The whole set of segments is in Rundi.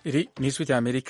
Iri ni ijwi rya Amerika.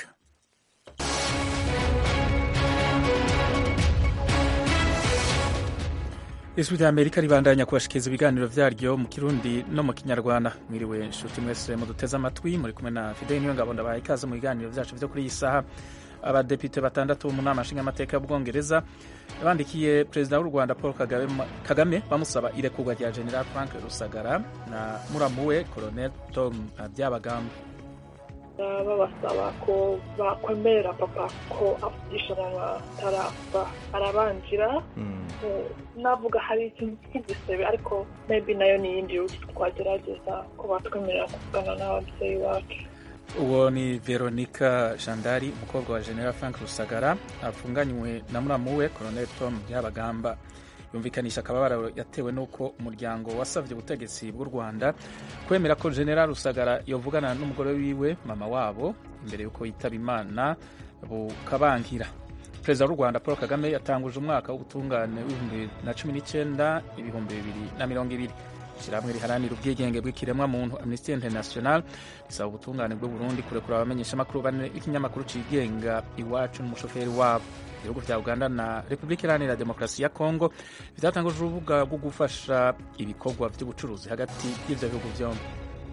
ijwi rya Amerika ribandanya kubashikiriza ibiganiro vyaryo mu Kirundi no mu Kinyarwanda. Mwiriwe nshuti mwese muduteze amatwi, muri kumwe na Fidel Niyongabo ndabahaye ikaze mu biganiro vyacu vyo kuri iyi saha. Abadepite batandatu mu nama nshingamateka y'Ubwongereza bandikiye perezida w'u Rwanda Paul Kagame bamusaba irekurwa rya General Frank Rusagara na muramuwe Colonel Tom Byabagamba. babasaba ko bakwemerera papa ko avugisha atarapfa arabanjira navuga hari ikintu cy'igisebe ariko maybe nayo ni iyindi ruti twagerageza ko batwemerera kuvugana n'ababyeyi bacu uwo ni veronica jandari umukobwa wa general frank rusagara afunganywe na muramuwe colonel tom byabagamba yumvikanisha akababaro yatewe n'uko umuryango wasabye ubutegetsi bw'u rwanda kwemera ko general rusagara yovugana n'umugore wiwe mama wabo imbere y'uko yitaba imana bukabankira perezida w'u rwanda paul kagame yatanguje umwaka w'ubutungane w'ibihumbi bibiri na cumi n'icyenda ibihumbi bibiri na mirongo ibiri ishyirahamwe riharanira ubwigenge bw'ikiremwa muntu amnesty international risaba ubutungane bw'u burundi kurekura abamenyeshamakuru bane b'ikinyamakuru cigenga iwacu n'umushoferi wabo ibihugu vya uganda na repubulika iharanira demokarasi ya kongo vyatanguje urubuga rwo gufasha ibikorwa vy'ubucuruzi hagati y'ivyo bihugu vyombi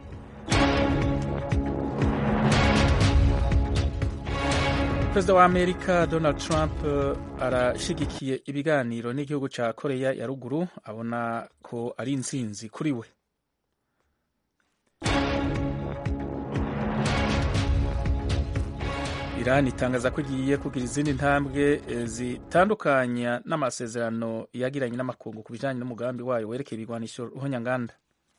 perezida wa amerika donald trump arashigikiye ibiganiro n'igihugu ca koreya ya ruguru abona ko ari intsinzi kuri we Iran itangaza ko igiye kugira izindi ntambwe zitandukanya n'amasezerano yagiranye n'amakungu ku bijanye n'umugambi wayo werekeye ibigwanisho ruhonyanganda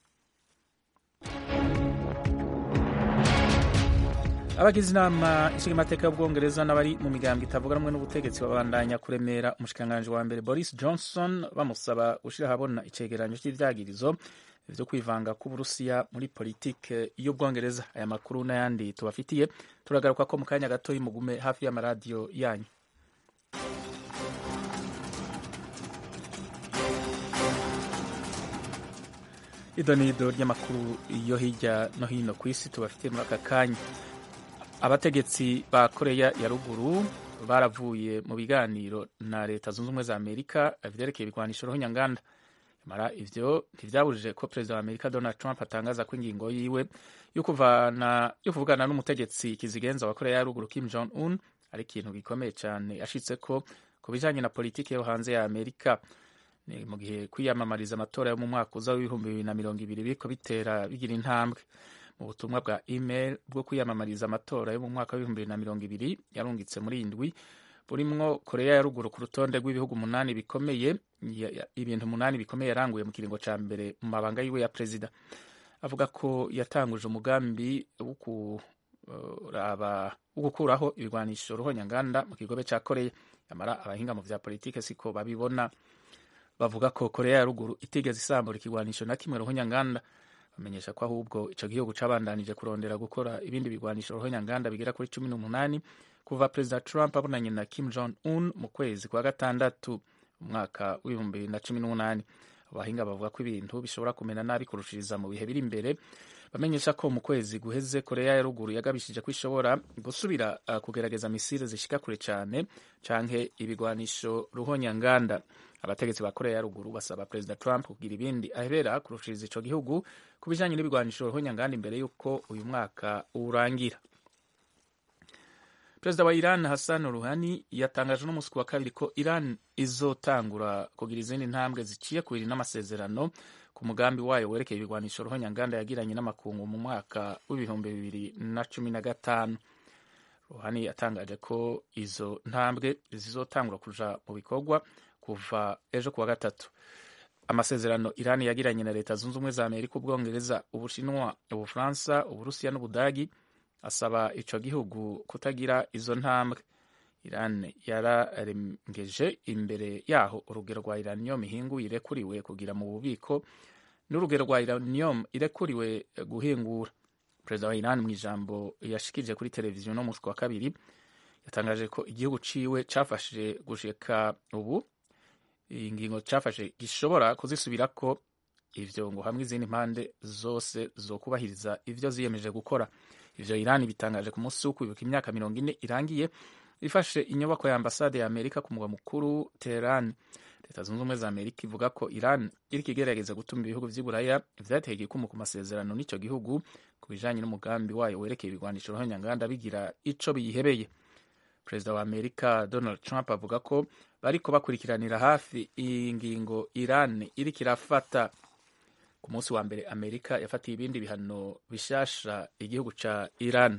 abagize inama nshingamateka y'ubwongereza n'abari mu migambi itavuga rumwe n'ubutegetsi babandanya kuremera umushikiranganji wa mbere boris johnson bamusaba gushira ahabona icegeranyo cy'ivyagirizo vyo kwivanga k'uburusiya muri politike y'ubwongereza aya makuru n'ayandi tubafitiye turagaruka ko mu kanya gato mugume hafi y'amaradiyo yanyu ido n'ido ry'amakuru yo hirya no hino ku isi tubafitiye muri aka kanya abategetsi ba koreya ya ruguru baravuye mu biganiro na leta zunze ubumwe za amerika vyerekeye ibigwanisho ruhonyanganda mara ivyo ntivyabujije ko perezida wa amerika donald trump atangaza ko ingingo yiwe yo kuvugana n'umutegetsi kizigenza wa koreya ya ruguru kim jong un ari ikintu gikomeye cyane yashitse ko ku bijanye na politiki yo hanze ya amerika ni mu gihe kwiyamamariza amatora yo mu mwaka uza w'ibihumbi bibiri na mirongo ibiri biriko bitera bigira intambwe mu butumwa bwa email bwo kwiyamamariza amatora yo mu mwaka w'ibihumbi bibiri na mirongo ibiri yarungitse muri indwi burimwo koreya ya ruguru ku rutonde rw'ibihugu umunani bikomeye ibintu umunani bikomeye yaranguye mu kiringo ca mbere mu mabanga yiwe ya perezida avuga ko yatanguje umugambi wo gukuraho ibigwanisho ruhonyanganda mu kigobe ca koreya yamara abahinga mu vya politike siko babibona bavuga ko koreya ya ruguru itigeze isambura ikigwanisho na kimwe ruhonyanganda bamenyesha ko ahubwo ico gihugu cabandanije kurondera gukora ibindi bigwanisho ruhonyanganda bigera kuri cumi n'umunani kuva perezida trump abonanye na kim jong un mu kwezi kwa gatandatu umwaka w'ibihumbi bibiri na cumi n'umunani abahinga bavuga ko ibintu bishobora kumena nabi kurushiriza mu bihe biri imbere bamenyesha ko mu kwezi guheze koreya ya ruguru yagabishije ko ishobora gusubira uh, kugerageza misile zishika kure cane canke ibigwanisho ruhonyanganda abategetsi ba koreya ya ruguru basaba perezida trump kugira ibindi ahebera kurushiriza ico gihugu ku bijanye n'ibigwanisho ruhonyanganda imbere y'uko uyu mwaka urangira perezida wa iran hassan ruhani yatangaje n'umunsi wa kabiri ko iran izotangura kugira izindi ntambwe ziciye kubiri n'amasezerano ku mugambi wayo werekeye ibigwanisho ruhonyanganda yagiranye n'amakungu mu mwaka w'ibihumbi bibiri na cumi na gatanu ruhani yatangaje ko izo ntambwe zizotangura kuja mu bikorwa kuva ejo kuwa gatatu amasezerano iran yagiranye na leta zunze ubumwe za amerika ubwongereza ubushinwa ubufaransa uburusiya n'ubudagi asaba ico gihugu kutagira izo ntambwe iran yararengeje imbere yaho urugero rwa iranium ihinguye irekuriwe kugira mu bubiko n'urugero rwa iranium irekuriwe guhingura perezida wa iran mu ijambo yashikirije kuri televiziyo no munsi wa kabiri yatangaje ko igihugu ciwe cafashije gushika ubu iyi ngingo cafashe gishobora kuzisubirako ivyo ngo hamwe izindi mpande zose zokubahiriza ivyo ziyemeje gukora ivyo iran bitangaje ku munsi wo kwibuka imyaka mirongo ine irangiye ifashe inyubako ya ambasade ya amerika ku mugwa mukuru teheran leta zunze ubumwe za amerika ivuga ko iran iriko igerageza gutuma ibihugu vy'i buraya vyateye igikumu ku masezerano n'ico gihugu ku bijanye n'umugambi wayo werekeye ibigwanisho ruhonyanganda bigira ico biyihebeye perezida wa amerika donald trump avuga ko bariko bakurikiranira hafi iyi ngingo iran iriko irafata ku munsi wa mbere amerika yafatiye ibindi bihano bishasha igihugu ca iran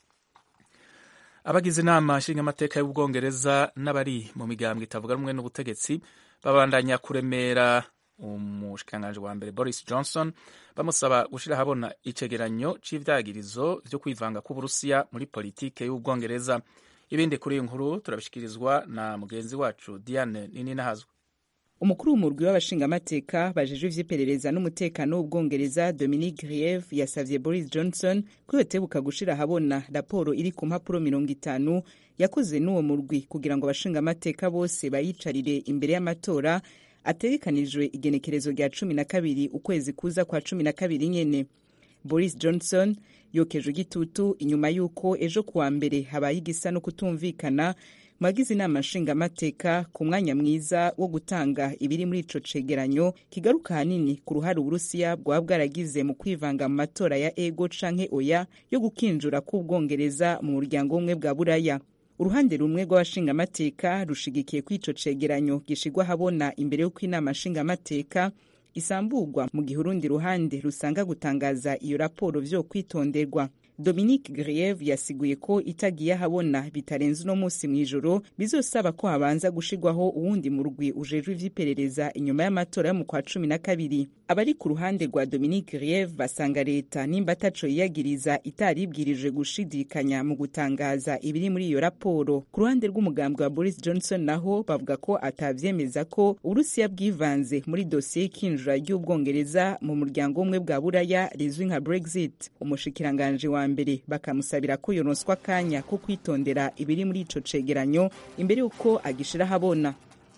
abagize inama nshingamateka y'ubwongereza n'abari mu migambwe itavuga rumwe n'ubutegetsi babandanya kuremera umushikiranganji wa mbere boris johnson bamusaba gushira ahabona icegeranyo c'ivyagirizo vyo kwivanga kw'uburusiya muri politike y'ubwongereza ibindi kuri iyi nkuru turabishikirizwa na mugenzi wacu diane nininahazwe umukuru w'umurwi w'abashingamateka bajejwe ivy'iperereza n'umutekano w'ubwongereza dominic grieve yasavye boris johnson ko yotebuka gushira ahabona raporo iri ku mpapuro mirongo itanu yakoze n'uwo murwi kugira ngo abashingamateka bose bayicarire imbere y'amatora ategekanijwe igenekerezo rya cumi na kabiri ukwezi kuza kwa cumi na kabiri nyene boris johnson yokeje igitutu inyuma y'uko ejo kuwa mbere habaye igisa no kutumvikana mwagize inama nshingamateka ku mwanya mwiza wo gutanga ibiri muri ico cegeranyo kigaruka hanini ku ruhare uburusiya bwaba bwaragize mu kwivanga mu matora ya ego canke oya yo gukinjura k'ubwongereza mu muryango w'ubumwe bwa buraya uruhande rumwe rw'abashingamateka rushigikiye ko ico cegeranyo gishigwa habona imbere y'uko inama nshingamateka isamburwa mu gihe urundi ruhande rusanga gutangaza iyo raporo vyo kwitonderwa dominique grieve yasiguye ko itagiye ahabona bitarenze uno munsi mw'ijoro bizosaba ko habanza gushirwaho uwundi murwi ujejwe ivy'iperereza inyuma y'amatora yo mu kwa cumi na kabiri abari ku ruhande rwa dominique grieve basanga leta nimba ataco yiyagiriza itaribwirije gushidikanya mu gutangaza ibiri muri iyo raporo ku ruhande rw'umugambwe wa boris johnson naho bavuga ko atavyemeza ko uburusiya bwivanze muri dosiye y'ikinjura ry'ubwongereza mu muryango w'ubumwe bwa buraya rizwi nka brexit umushikiranganji wa mbere bakamusabira ko yoronswa akanya ko kwitondera ibiri muri ico cegeranyo imbere y'uko agishira ahabona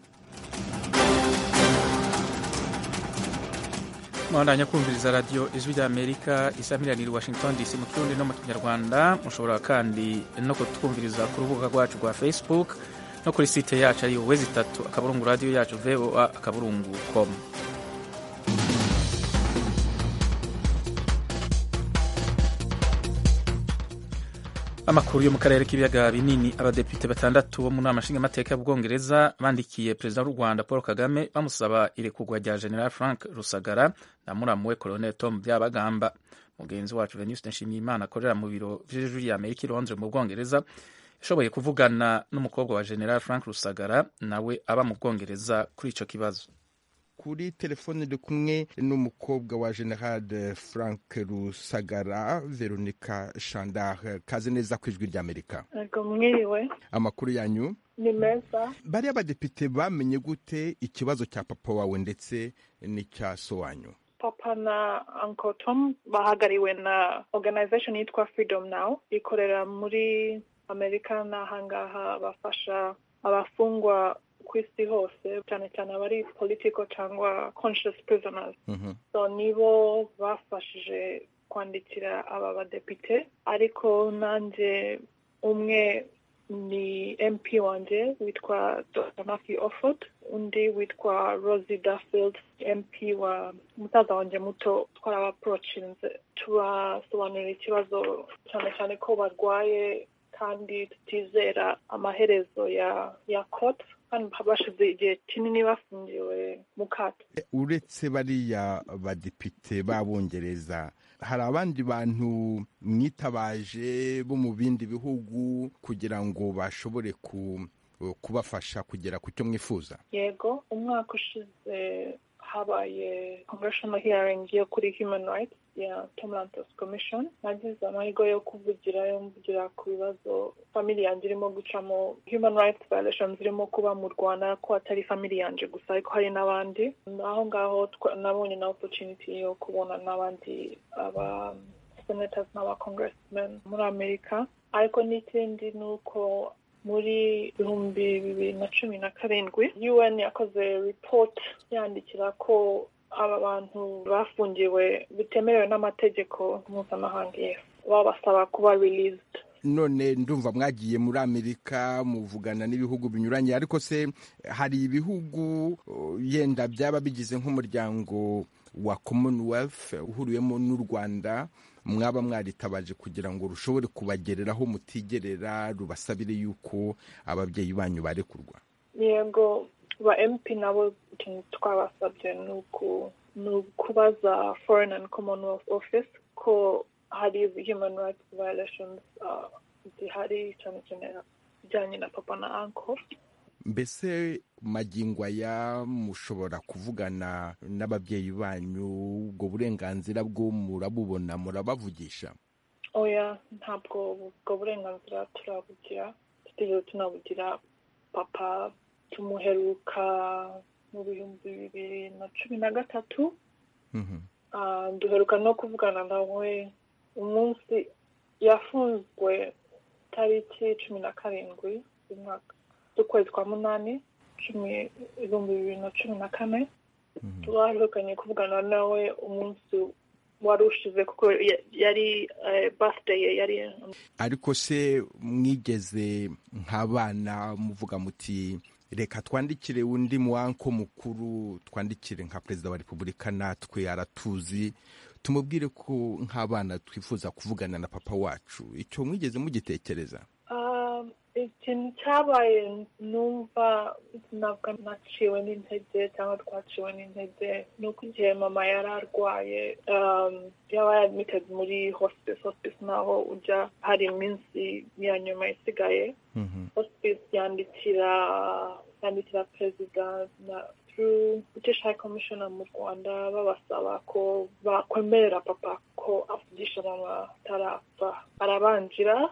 mwabandanya kumviriza radiyo ijwi rya amerika isamiraniye washington dc mu kirundi no mu kinyarwanda mushobora kandi no kutwumviriza ku rubuga rwacu rwa facebook no kuri site yacu ariyo wezi itatu akaburungu radiyo yacu voa akaburungu com amakuru yo mu karere k'ibiyaga binini abadepite batandatu bo mu nama nshingamateka y'ubwongereza bandikiye perezida w'u rwanda paul kagame bamusaba irekurwa rya general frank rusagara na muramu we colonel tom byabagamba mugenzi wacu venuste nshimiyimana akorera mu biro vy'ijwi rya amerika i londres mu bwongereza yashoboye kuvugana n'umukobwa wa general frank rusagara nawe aba mu bwongereza kuri ico kibazo kuri telefone ndi kumwe n'umukobwa wa general frank rusagara veronica chandar kaze neza ku ijwi ry'amerika Ego mwiriwe amakuru yanyu ni meza bariya badepite bamenye gute ikibazo cya papa wawe ndetse n'icya so wanyu papa na uncle tom bahagariwe na organization yitwa freedom now ikorera muri amerika n'ahangaha bafasha abafungwa ku isi hose cyane cyane abari political cyangwa conscious prisoners Mhm. so nibo bafashije kwandikira aba badepite ariko nanjye umwe ni mp wanjye witwa dr matthew offord undi witwa rosie duffield mp wa musaza wanjye muto twarabaporochinze tubasobanurira ikibazo cyane cyane ko barwaye kandi tutizera amaherezo ya ya court kandi bashize igihe kinini bafungiwe mu kato uretse bariya badepite b'abongereza hari abandi bantu mwitabaje bo mu bindi bihugu kugira ngo bashobore ku kubafasha kugera ku cyo mwifuza yego umwaka ushize habaye congressional hearing yo kuri human rights ya Tom Lantos Commission nagize amahirwe yo kuvugirayo mvugira ku bibazo family yanjye irimo gucamo human rights violations zirimo kuba mu Rwanda ko atari family yanjye gusa ariko hari n'abandi aho ngaho twa- nabonye na opportunity yo kubona n'abandi aba senators n'aba congressmen muri Amerika ariko n'ikindi ni uko muri ibihumbi bibiri na cumi na karindwi un yakoze report yandikira ko aba bantu bafungiwe bitemerewe n'amategeko mpuzamahanga yes babasaba kuba released none ndumva mwagiye muri amerika muvugana n'ibihugu binyuranye ariko se hari ibihugu yenda byaba bigize nk'umuryango wa commonwealth uhuriyemo n'u rwanda mwaba mwaritabaje kugira ngo rushobore kubagereraho mutigerera rubasabire yuko ababyeyi banyu barekurwa yego ba mp nabo ikintu twabasabye ni ukubaza foreign and commonwealth office ko hari human rights violations zihari cyane cyane bijyanye na papa na uncle mbese magingo aya mushobora kuvugana n'ababyeyi banyu ubwo burenganzira bwo murabubona murabavugisha oya ntabwo ubwo burenganzira turabugira tutigeze tunabugira papa tumuheruka mu bihumbi bibiri na cumi na gatatu duheruka no kuvugana nawe umunsi yafunzwe tariki cumi na karindwi z'umwaka z'ukwezi kwa munani cumi ibihumbi bibiri na cumi na kane twaherukanye kuvugana nawe umunsi wari ushize kuko yari birthday ye yari ariko se mwigeze nk'abana muvuga muti reka twandikire undi muwanko mukuru twandikire nka perezida wa repubulika natwe aratuzi tumubwire ko nk'abana twifuza kuvugana na papa wacu icyo mwigeze mugitekereza ikintu cyabaye numva ntabwo naciwe n'intege cyangwa twaciwe n'intege ni uko igihe mama yari arwaye yaba yadmitted muri hospice hospice naho ujya hari iminsi ya nyuma isigaye hospice yandikira yandikira perezida na through british high commissioner mu rwanda babasaba ko bakwemerera papa ko avugisha mama atarapfa arabanjira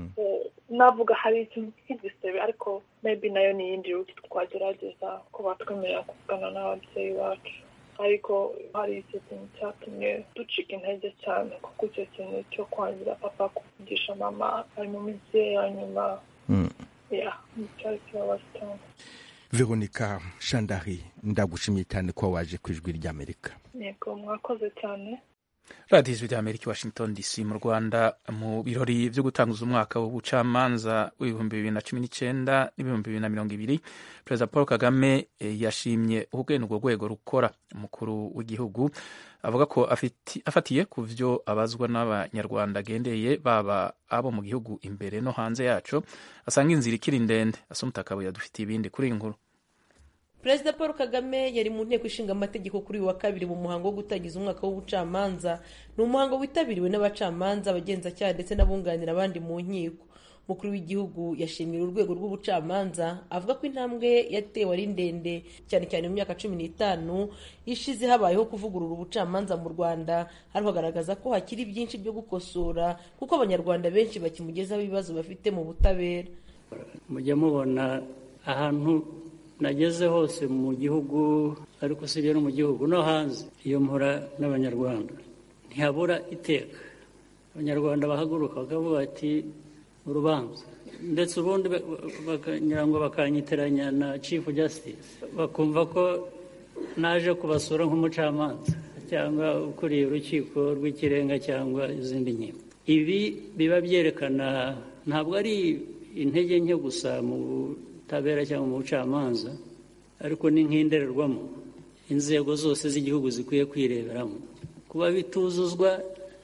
navuga hari ikintu cy'igisebe ariko maybe nayo ni iyindi ruti twagerageza ko batwemerera kuvugana n'ababyeyi bacu ariko hari icyo kintu cyatumye ducika intege cyane kuko icyo kintu cyo kwangira papa kuvugisha mama ari mu minsi ye ya nyuma ya cyari kibabaje cyane veronica shandari ndagushimiye cyane ko waje ku ijwi ry'amerika yego mwakoze cyane radiyo ijwi ry'amerika i washington dc mu rwanda mu birori byo gutanguza umwaka w'ubucamanza w'ibihumbi bibiri na cumi n'icyenda n'ibihumbi bibiri na mirongo ibiri perezida paul kagame yashimye ubwene urwo rwego rukora umukuru w'igihugu avuga ko afatiye ku byo abazwa n'abanyarwanda agendeye baba abo mu gihugu imbere no hanze yacu asanga inzira ikiri ndende asa umutakabuye adufitiye ibindi kuri iyi nkuru perezida paul kagame yari mu nteko ishinga amategeko kuri uyu wa kabiri mu muhango wo gutangiza umwaka w'ubucamanza ni umuhango witabiriwe n'abacamanza abagenzacyaha ndetse n'abunganira abandi mu nkiko umukuru w'igihugu yashimira urwego rw'ubucamanza avuga ko intambwe yatewe ari ndende cyane cyane mu myaka cumi n'itanu ishize habayeho kuvugurura ubucamanza mu rwanda ariko agaragaza ko hakiri byinshi byo gukosora kuko abanyarwanda benshi bakimugezaho ibibazo bafite mu butabera mujya mubona ahantu nageze hose mu gihugu ariko usibye no mu gihugu no hanze iyo mpora n'abanyarwanda ntihabura iteka abanyarwanda bahaguruka bakavuga bati urubanza ndetse ubundi bakagira ngo bakanyitiranya na chief justice bakumva ko naje kubasura nk'umucamanza cyangwa ukuriye urukiko rw'ikirenga cyangwa izindi nkiko ibi biba byerekana ntabwo ari intege nke gusa mu butabera cyangwa mu bucamanza ariko ni nk'indererwamo inzego zose z'igihugu zikwiye kwireberamo kuba bituzuzwa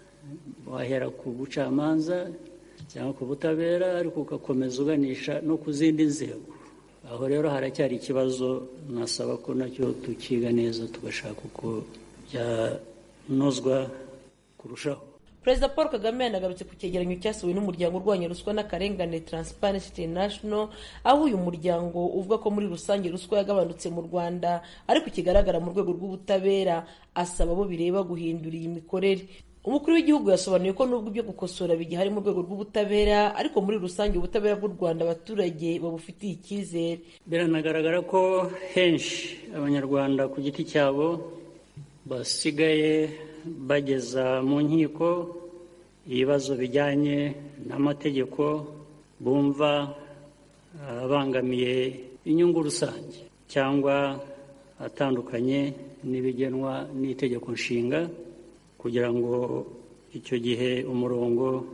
wahera ku bucamanza cyangwa ku butabera ariko ugakomeza uganisha no ku zindi nzego aho rero haracyari ikibazo nasaba ko nacyo tukiga neza tugashaka uko byanozwa kurushaho perezida paul kagame yanagarutse ku cyegeranyo cyasohowe n'umuryango urwanya ruswa n'akarengane transparency international aho uyu muryango uvuga ko muri rusange ruswa yagabanutse mu rwanda ariko ikigaragara mu rwego rw'ubutabera asaba abo bireba guhindura iyi mikorere umukuru w'igihugu yasobanuye ko nubwo ibyo gukosora bigihari mu rwego rw'ubutabera ariko muri rusange ubutabera bw'u rwanda abaturage babufitiye icyizere biranagaragara ko henshi abanyarwanda ku giti cyabo basigaye bageza mu nkiko ibibazo bijyanye n'amategeko bumva abangamiye inyungu rusange cyangwa atandukanye n'ibigenwa n'itegeko nshinga kugira ngo icyo gihe umurongo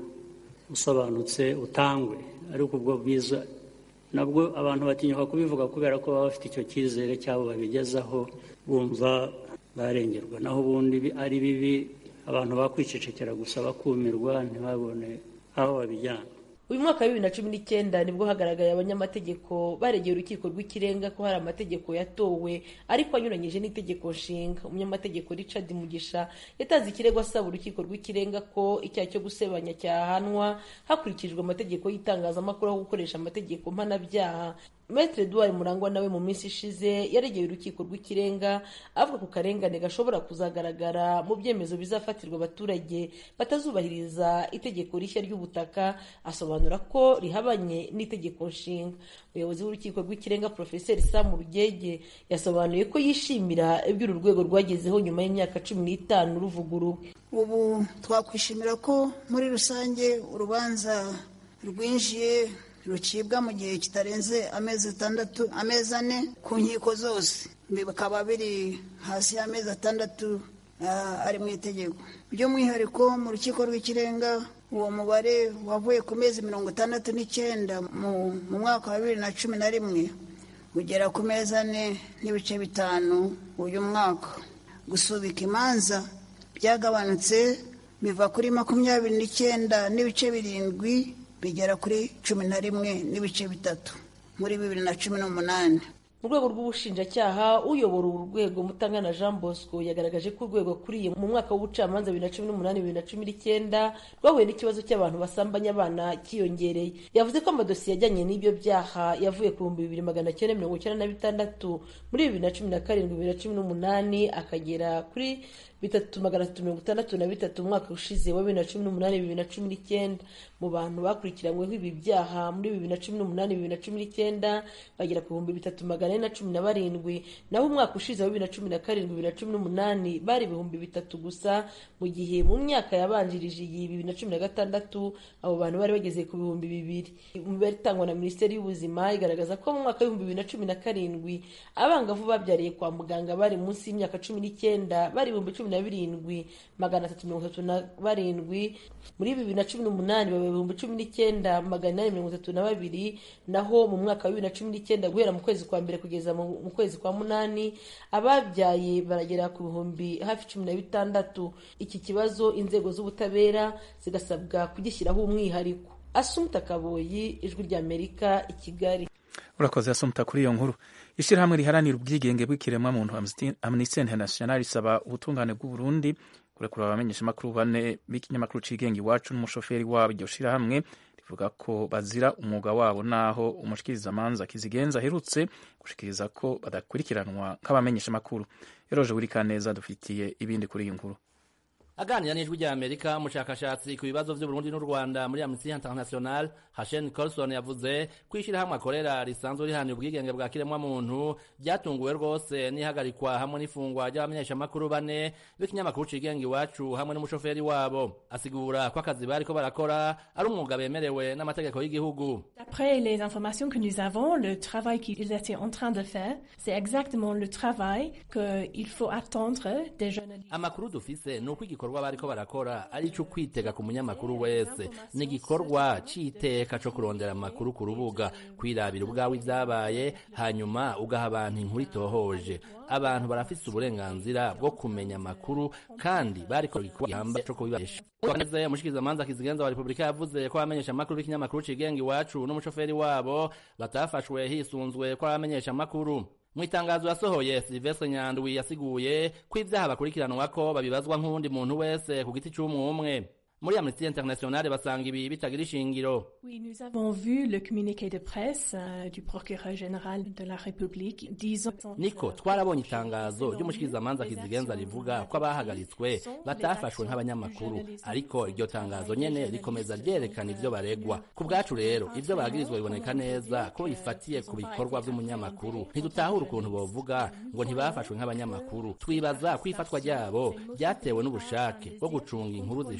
usobanutse utangwe ariko ubwo bwiza nabwo abantu batinyuka kubivuga kubera ko baba bafite icyo cyizere cy'abo babigezaho bumva barengerwa naho ubundi ari bibi abantu bakwicecekera gusa bakumirwa ntibabone aho babijyana uyu mwaka wa bibiri na cumi n'icyenda nibwo hagaragaye abanyamategeko baregeye urukiko rw'ikirenga ko hari amategeko yatowe ariko anyuranyije n'itegeko nshinga umunyamategeko richard mugisha yatanze ikirego asaba urukiko rw'ikirenga ko icyaha cyo gusebanya cyahanwa hakurikijwe amategeko y'itangazamakuru aho gukoresha amategeko mpanabyaha Maitre Edouard Murangwa nawe mu minsi ishize yaregeye urukiko rw'ikirenga avuga ku karengane gashobora kuzagaragara mu byemezo bizafatirwa abaturage batazubahiriza itegeko rishya ry'ubutaka asobanura ko rihabanye n'itegeko nshinga umuyobozi w'urukiko rw'ikirenga Profeseri Sam Rugege yasobanuye ko yishimira ibyo uru rwego rwagezeho nyuma y'imyaka cumi n'itanu ruvuguruwe ubu twakwishimira ko muri rusange urubanza rwinjiye rucibwa mu gihe kitarenze amezi atandatu amezi ane ku nkiko zose bikaba biri hasi y'amezi atandatu ari mu itegeko by'umwihariko mu rukiko rw'ikirenga uwo mubare wavuye ku mezi mirongo itandatu n'icyenda mu mwaka wa bibiri na cumi na rimwe ugera ku mezi ane n'ibice bitanu uyu mwaka gusubika imanza byagabanutse biva kuri makumyabiri n'icyenda n'ibice birindwi bigera kuri cumi na rimwe n'ibice bitatu muri bibiri na cumi n'umunani mu rwego rw'ubushinjacyaha uyobora uru rwego mutangana jean bosco yagaragaje ko urwego akuriye mu mwaka w'ubucamanza bibiri na cumi n'umunani bibiri na cumi n'icyenda rwahuye n'ikibazo cy'abantu basambanya abana cyiyongereye yavuze ko amadosiye ajyanye n'ibyo byaha yavuye ku bihumbi bibiri magana cyenda mirongo icyenda na bitandatu muri bibiri na cumi na karindwi bibiri na cumi n'umunani akagera kuri bitatu magana atatu mirongo itandatu na bitatu umwaka ushize wa bibiri na cumi n'umunani bibiri na cumi n'icyenda mu bantu bakurikiranyweho ibi byaha muri bibiri na cumi n'umunani bibiri na cumi n'icyenda bagera ku bihumbi bitatu magana ane na cumi na barindwi naho umwaka ushize wa bibiri na cumi na karindwi bibiri na cumi n'umunani bari ibihumbi bitatu gusa mu gihe mu myaka yabanjirije iyi bibiri na cumi na gatandatu abo bantu bari bageze ku bihumbi bibiri imibare itangwa na minisiteri y'ubuzima igaragaza ko mu mwaka w'ibihumbi bibiri na cumi na karindwi abangavu babyariye kwa muganga bari munsi y'imyaka cumi n'icyenda bari ibihumbi cumi na birindwi magana atatu mirongo itatu na barindwi muri bibiri na cumi n'umunani baba ibihumbi cumi n'icyenda magana inani mirongo itatu na babiri naho mu mwaka wa bibiri na cumi n'icyenda guhera mu kwezi kwa mbere kugeza mu kwezi kwa munani ababyaye baragera ku bihumbi hafi cumi na bitandatu iki kibazo inzego z'ubutabera zigasabwa kugishyiraho umwihariko asumta kaboyi ijwi ry'amerika i kigali urakoze asumta kuri iyo nkuru ishyirahamwe riharanira ubwigenge bw'ikiremwamuntu amnesty international risaba ubutungane bw'uburundi kurekura abamenyeshamakuru bane b'ikinyamakuru cigenga iwacu n'umushoferi wabo iryo shirahamwe rivuga ko bazira umwuga wabo naho umushikirizamanza kizigenza aherutse gushikiriza ko badakurikiranwa nk'abamenyeshamakuru eroje wirikaneza dufitiye ibindi kuri iyi nkuru aganira n'ijwi rya amerika umushakashatsi ku bibazo by'uburundi n'u rwanda muri amnesty international hashen colson yavuze ko ishyirahamwe akorera risanzwe rihanira ubwigenge bwa kiremwamuntu ryatunguwe rwose n'ihagarikwa hamwe n'ifungwa ry'abamenyeshamakuru bane b'ikinyamakuru cigenga iwacu hamwe n'umushoferi wabo asigura ko akazi bariko barakora ari umwuga bemerewe n'amategeko y'igihugu D'après les informations que nous avons, le travail qu'ils étaient en train de faire, c'est exactement le travail qu'il faut attendre des journalistes. amakuru dufise ni uko igikorwa bariko barakora ari ico kwitega ku munyamakuru wese ni igikorwa c'iteka co kurondera amakuru ku rubuga kwirabira ubwawe ivyabaye hanyuma ugaha abantu inkuru itohoje abantu barafise uburenganzira bwo kumenya amakuru kandi bariko igikorwa gihambaye co kubibesha neze umushikizamanza kizigenza wa repubulika yavuze ko abamenyesha amakuru b'ikinyamakuru cigenga iwacu n'umushoferi wabo batafashwe hisunzwe ko abamenyesha amakuru mu itangazo yasohoye silvestre nyandwi yasiguye ko ivyaha bakurikiranwako babibazwa nk'uwundi muntu wese ku giti c'umwe umwe muri amnesty international basanga ibi bitagira ishingiro Oui, nous avons vu le communiqué de presse euh, du procureur général de la République disant... niko twarabonye itangazo ry'umushikirizamanza kizigenza rivuga ko abahagaritswe batafashwe nk'abanyamakuru ariko iryo tangazo nyene rikomeza ryerekana ivyo baregwa ku bwacu rero ivyo bagirizwa biboneka neza ko bifatiye ku bikorwa vy'umunyamakuru ntidutahura ukuntu bovuga ngo ntibafashwe nk'abanyamakuru twibaza ko ifatwa ryabo ryatewe n'ubushake bwo gucunga inkuru zishobora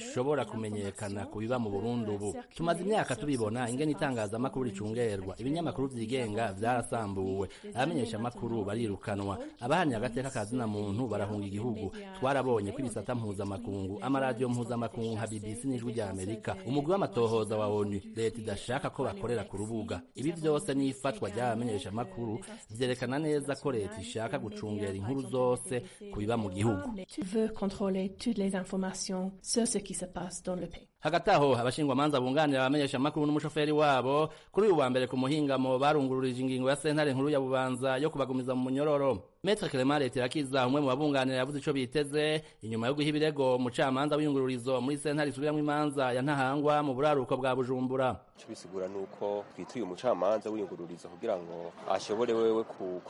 kumenyekana ku biba mu burundi ubu tumaze imyaka tubibona ingene itangazamakuru ricungerwa ibinyamakuru vyigenga vyarasambuwe abamenyeshamakuru barirukanwa abahamya agateka ka zina muntu barahunga igihugu twarabonye ko ibisata mpuzamakungu amaradiyo mpuzamakungu nka bbc n'ijwi rya amerika umugwi w'amatohoza wa onu leta idashaka ko bakorera ku rubuga ibi vyose n'ifatwa ry'abamenyeshamakuru vyerekana neza ko leta ishaka gucungera inkuru zose ku biba mu gihugu Tu veux contrôler toutes les informations sur ce qui se passe dans le pays. hagati aho abashingwamanza bunganira abamenyeshamakuru n'umushoferi wabo kuri uyu wa mbere ku muhingamo barungururije ingingo ya sentare nkuru ya bubanza yo kubagumiza mu munyororo metre clement leta irakiza umwe mu babunganira yavuze ico biteze inyuma yo guha ibirego umucamanza w'iyungururizo muri sentare isubiramwo imanza ya ntahangwa mu buraruko bwa bujumbura icyo bisigura ni uko twituye umucamanza w'iyungururizo kugira ngo ashobore wewe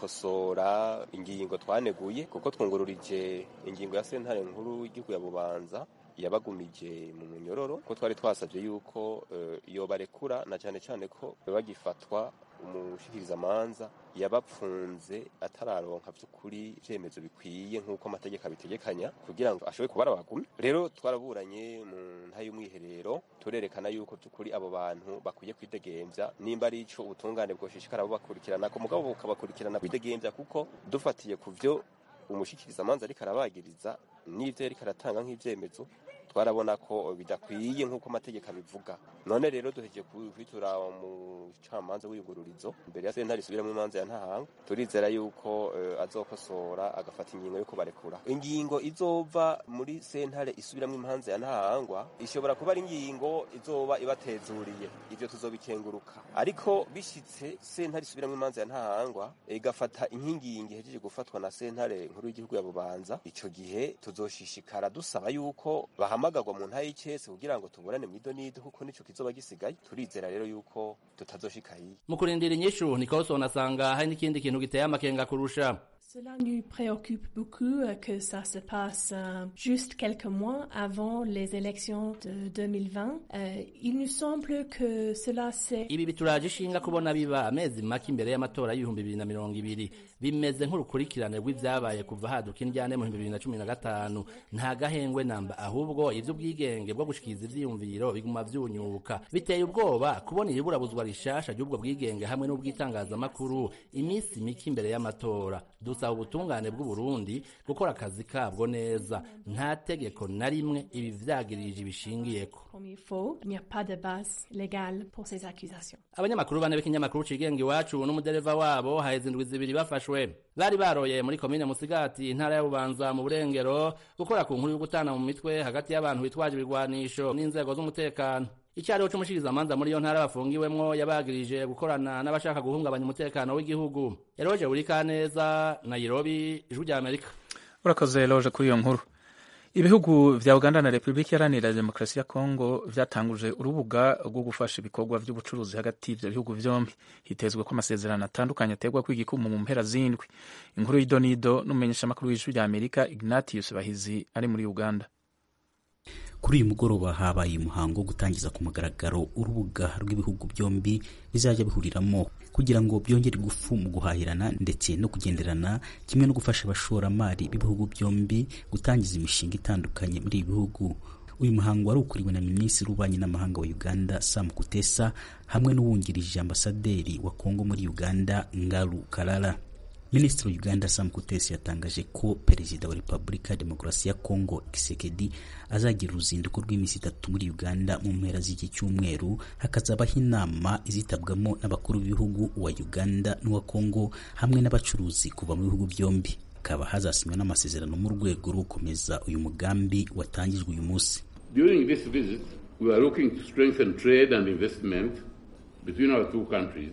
gukosora ingingo twaneguye kuko twungururije ingingo ya sentare nkuru y'igihugu ya bubanza yabagumije mu munyororo ko twari twasabye yuko iyo barekura na cyane cyane ko bagifatwa umushikirizamanza yabapfunze atararonka by'ukuri ibyemezo bikwiye nk'uko amategeko abitegekanya kugira ngo ashobore kubara abagumi rero twaraburanye mu nta y'umwiherero turerekana yuko by'ukuri abo bantu bakwiye kwidegembya nimba ari ico ubutungane bwoshishikara bubakurikirana ko mugabo bukabakurikirana kwidegembya kuko dufatiye ku vyo umushikirizamanza ariko arabagiriza n'ivyo yariko aratanga nk'ivyemezo twarabona ko bidakwiye nk'uko amategeko abivuga none rero duhejeje kwitura umucamanza w'iyugururizo imbere ya sentare isubiramwo imanza ya ntahanga turizera yuko uh, azokosora agafata ingingo yo kubarekura ingingo izova muri sentare isubiramwo imanza ya ntahangwa ishobora kuba ari ingingo izoba ibatezuriye ivyo tuzobikenguruka ariko bishitse sentare isubiramwo imanza ya ntahangwa igafata inkingingi ihejeje gufatwa na sentare nkuru y'igihugu ya bubanza ico gihe tuzoshishikara dusaba yuko bahamagarwa mu ntayi y'icese kugira ngo tuburane mw'ido n'ido kuko nico kizoba gisigaye turizera rero yuko tutazoshika hiye mu kurindira inyishu nikolson asanga hari n'ikindi kintu giteye amakenga kurusha Cela nous préoccupe beaucoup euh, que ça se passe euh, juste quelques mois avant les élections de 2020. Euh, il nous semble que cela c'est... ibi bituraje ishinga kubona biba amezi make imbere y'amatora y'ibihumbi bibiri na mirongo ibiri bimeze nk'urukurikirane rw'ivyabaye kuva haduka indyane mu bihumbi bibiri na cumi na gatanu nta gahengwe namba ahubwo ivy'ubwigenge bwo gushikiriza ivyiyumviro biguma vyunyuka biteye ubwoba kubona iriburabuzwa rishasha ry'ubwo bwigenge hamwe n'ubw'itangazamakuru iminsi mike imbere y'amatora dusaba ubutungane bw'uburundi gukora akazi kabwo neza nta tegeko na rimwe ibi vyagirije ibishingiyeko Comme il faut, il n'y a pas de base légale pour ces accusations. abanyamakuru bane b'ikinyamakuru cigenga iwacu n'umudereva wabo haheze indwi zibiri bafashwe bari baroye muri komine musigati intara ya bubanza mu burengero gukora ku nkuru yo gutana mu mitwe hagati y'abantu bitwaje ibigwanisho n'inzego z'umutekano icyariho c'umushikirizamanza muri iyo ntara bafungiwemwo yabagirije gukorana n'abashaka guhungabanya umutekano w'igihugu eroje urikaneza nairobi ijwi rya amerika urakoze loje kuri iyo nkuru ibihugu vya uganda na repubulika iharanira demokarasi ya kongo vyatanguje urubuga rwo gufasha ibikorwa vy'ubucuruzi hagati y'ivyo bihugu vyombi hitezwe ko amasezerano atandukanye aterwa kw'igikumu mu mpera z'indwi inkuru y'idonido n'umumenyeshamakuru w'ijwi rya amerika ignatius bahizi ari muri uganda kuri uyu mugoroba habaye umuhango wo gutangiza ku mugaragaro urubuga rw'ibihugu byombi bizajya bihuriramo kugira ngo byongere ingufu mu guhahirana ndetse no kugenderana kimwe no gufasha abashoramari b'ibihugu byombi gutangiza imishinga itandukanye muri ibi bihugu uyu muhango wari ukuriwe na minisitiri w'ububanyi n'amahanga wa uganda sam kutesa hamwe n'uwungirije ambasaderi wa kongo muri uganda ngaru karara minisitiri wa uganda sam kutesi yatangaje ko perezida wa repubulika ya demokarasi ya kongo kisekedi azagira uruzinduko rw'iminsi itatu muri uganda mu mpera z'iki cyumweru hakazabaho inama izitabwamo n'abakuru b'ibihugu wa uganda n'uwa kongo hamwe n'abacuruzi kuva mu bihugu byombi hakaba hazasinywa n'amasezerano mu rwego rwo gukomeza uyu mugambi watangijwe uyu munsi During this visit, we are looking to strengthen trade and investment between our two countries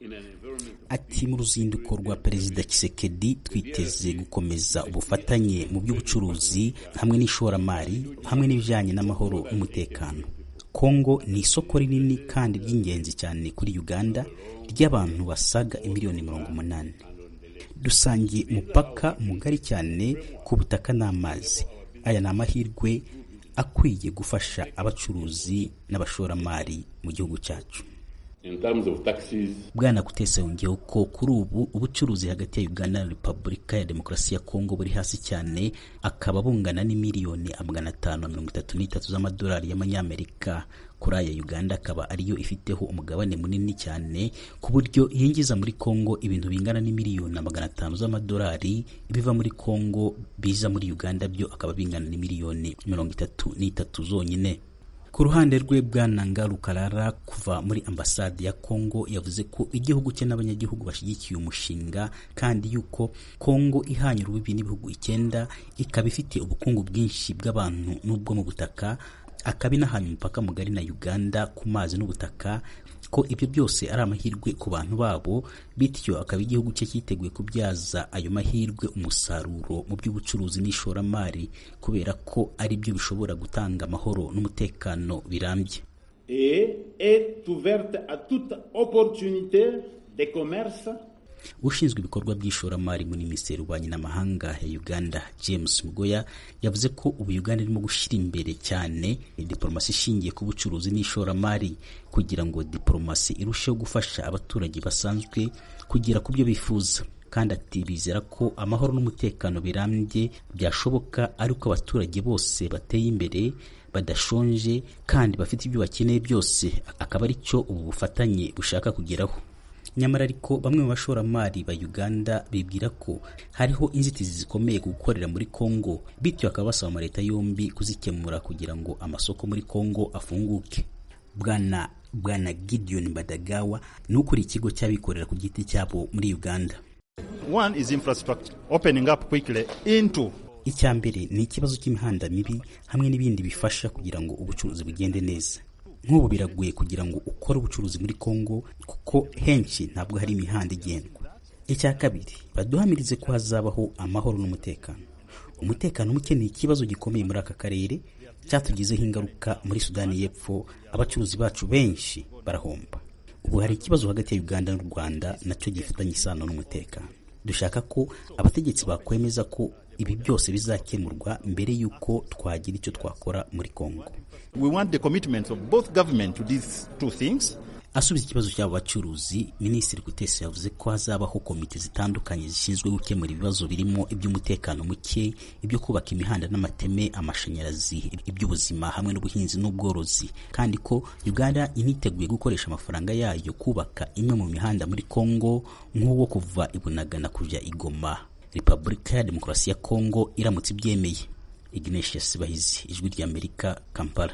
ati mu ruzinduko rwa perezida kisekedi twiteze gukomeza ubufatanye mu by'ubucuruzi hamwe n'ishoramari hamwe n'ibijyanye n'amahoro n'umutekano kongo ni isoko rinini kandi ry'ingenzi cyane kuri uganda ry'abantu basaga imiliyoni mirongo umunani dusangiye umupaka mugari cyane ku butaka n'amazi aya ni amahirwe akwiye gufasha abacuruzi n'abashoramari mu gihugu cyacu In terms of taxes, bwana kutesa yongeyeho ko kuri ubu ubucuruzi hagati ya uganda na repubulika ya demokarasi ya kongo buri hasi cyane akaba bungana n'imiliyoni magana atanu na mirongo itatu n'itatu z'amadolari y'amanyamerika kuri aya uganda akaba ariyo ifiteho umugabane munini cyane ku buryo yinjiza muri kongo ibintu bingana n'imiliyoni na magana atanu z'amadolari ibiva muri kongo biza muri uganda byo akaba bingana n'imiliyoni mirongo itatu n'itatu zonyine ku ruhande rwe bwana ngarukarara kuva muri ambasade ya kongo yavuze ko igihugu cye n'abanyagihugu bashyigikiye umushinga kandi yuko kongo ihanye urubibi n'ibihugu icyenda ikaba ifite ubukungu bwinshi bw'abantu n'ubwo mu butaka akaba inahanye umupaka mugari na uganda ku mazi n'ubutaka ko ibyo byose ari amahirwe ku bantu babo bityo akaba igihugu cye cyiteguye kubyaza ayo mahirwe umusaruro mu by'ubucuruzi n'ishoramari kubera ko ari byo bishobora gutanga amahoro n'umutekano birambye et est ouverte à toute opportunité de commerce ushinzwe ibikorwa by'ishoramari muri minisiteri y'ububanyi n'amahanga ya uganda james mugoya yavuze ko ubu uganda irimo gushyira imbere cyane diporomasi ishingiye ku bucuruzi n'ishoramari kugira ngo diporomasi irusheho gufasha abaturage basanzwe kugera ku byo bifuza kandi ati bizera ko amahoro n'umutekano birambye byashoboka ari uko abaturage bose bateye imbere badashonje kandi bafite ibyo bakeneye byose akaba ari cyo ubu bufatanye bushaka kugeraho nyamara ariko bamwe mu bashoramari ba uganda bibwira ko hariho inzitizi zikomeye ku gukorera muri congo bityo bakaba basaba amaleta yombi kuzikemura kugira ngo amasoko muri congo afunguke bwana bwana gideon badagawa ni ukuriye ikigo cy'abikorera ku giti cyabo muri uganda One is infrastructure, opening up quickly into icya mbere ni ikibazo cy'imihanda mibi hamwe n'ibindi bifasha kugira ngo ubucuruzi bugende neza nk'ubu biragoye kugira ngo ukore ubucuruzi muri congo kuko henshi ntabwo hari imihanda igendwa icya kabiri baduhamirize ko hazabaho amahoro n'umutekano umutekano muke ni ikibazo gikomeye muri aka karere cyatugizeho ingaruka muri sudani y'epfo abacuruzi bacu benshi barahomba ubu hari ikibazo hagati ya uganda n'u rwanda nacyo gifitanye isano n'umutekano dushaka ko abategetsi bakwemeza ko ibi byose bizakemurwa mbere y'uko twagira icyo twakora muri congo we want the commitment of both government to these two things asubiza ikibazo cy'abo bacuruzi minisitiri gutesi yavuze ko hazabaho komite zitandukanye zishinzwe gukemura ibibazo birimo iby'umutekano muke ibyo kubaka imihanda n'amateme amashanyarazi iby'ubuzima hamwe n'ubuhinzi n'ubworozi kandi ko uganda initeguye gukoresha amafaranga yayo kubaka imwe mu mihanda muri congo nk'uwo kuva ibunagana kujya igoma repubulika ya demokarasi ya congo iramutse ibyemeye ignatius bahizi ijwi ry'amerika kampala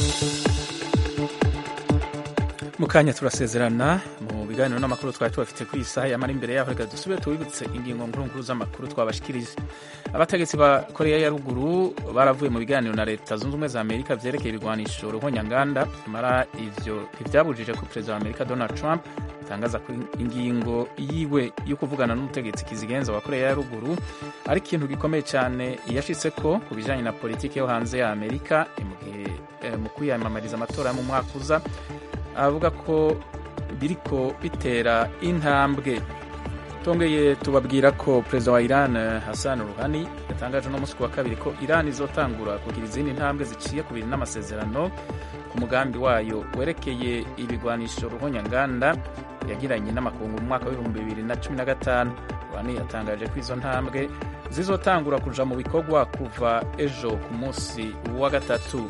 mu kanya turasezerana mu biganiro n'amakuru twari tubafite kuri iyi saha yamara imbere yaho reka dusubire tubibutse ingingo nkuru z'amakuru twabashikirije abategetsi ba koreya ya ruguru baravuye mu biganiro na leta zunze ubumwe za amerika byerekeye ibigwanisho ruhonyanganda nyamara ivyo ntivyabujije ko perezida wa amerika donald trump atangaza ko ingingo yiwe yo kuvugana n'umutegetsi kizigenza wa koreya ya ruguru ari ikintu gikomeye cyane yashitse ko ku bijanye na politiki yo hanze ya amerika mu gihe mu kwiyamamariza amatora yo mu mwaka uza avuga ko biriko bitera intambwe tongeye tubabwira ko perezida wa iran hassan ruhani yatangaje uno munsi wa kabiri ko iran izotangura kugira izindi ntambwe ziciye ku bintu n'amasezerano ku mugambi wayo werekeye ibigwanisho ruhonyanganda yagiranye n'amakungu mu mwaka w'ibihumbi bibiri na cumi na gatanu ruhani yatangaje ko izo ntambwe zizotangura kuja mu bikorwa kuva ejo ku munsi wa gatatu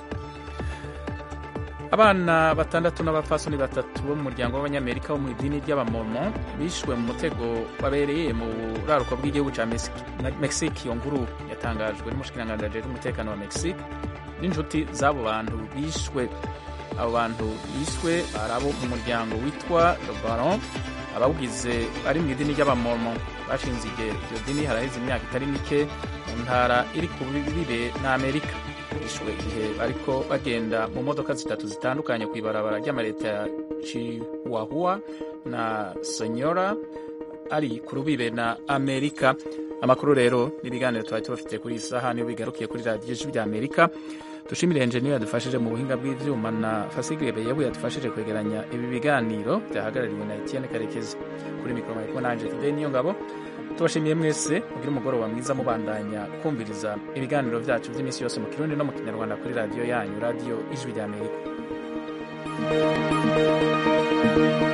abana batandatu n'abapfasoni batatu bo mu muryango w'abanyamerika bo mu idini ry'abamomo bishwe mu mutego babereye mu buraruko bw'igihugu cya mexique iyo nkuru yatangajwe n'umushikiranganji ajejwe umutekano wa mexique n'inshuti z'abo bantu bishwe abo bantu bishwe ari abo mu muryango witwa baron abawugize bari mu idini ry'abamomo bashinze iryo dini haraheze imyaka itari mike mu ntara iri ku bibe n'amerika bishwe igihe bariko bagenda mu modoka zitatu zitandukanye ku ibarabara ry'amaleta ya chihuahua na senyora ari ku rubibe na amerika amakuru rero n'ibiganiro twari tubafite kuri iyi saha niyo bigarukiye kuri radiyo ijwi rya amerika dushimire enjeniyeri yadufashije mu buhinga bw'ivyuma na fasigebe yewe yadufashije kwegeranya ibi biganiro byahagarariwe na etienne karekezi kuri mikoro mariko nanje fide niyo ngabo tubashimiye mwese mugire umugoroba mwiza mubandanya kumviriza ibiganiro byacu by'iminsi yose mu kirundi no mu kinyarwanda kuri radiyo yanyu radiyo ijwi rya amerika amerika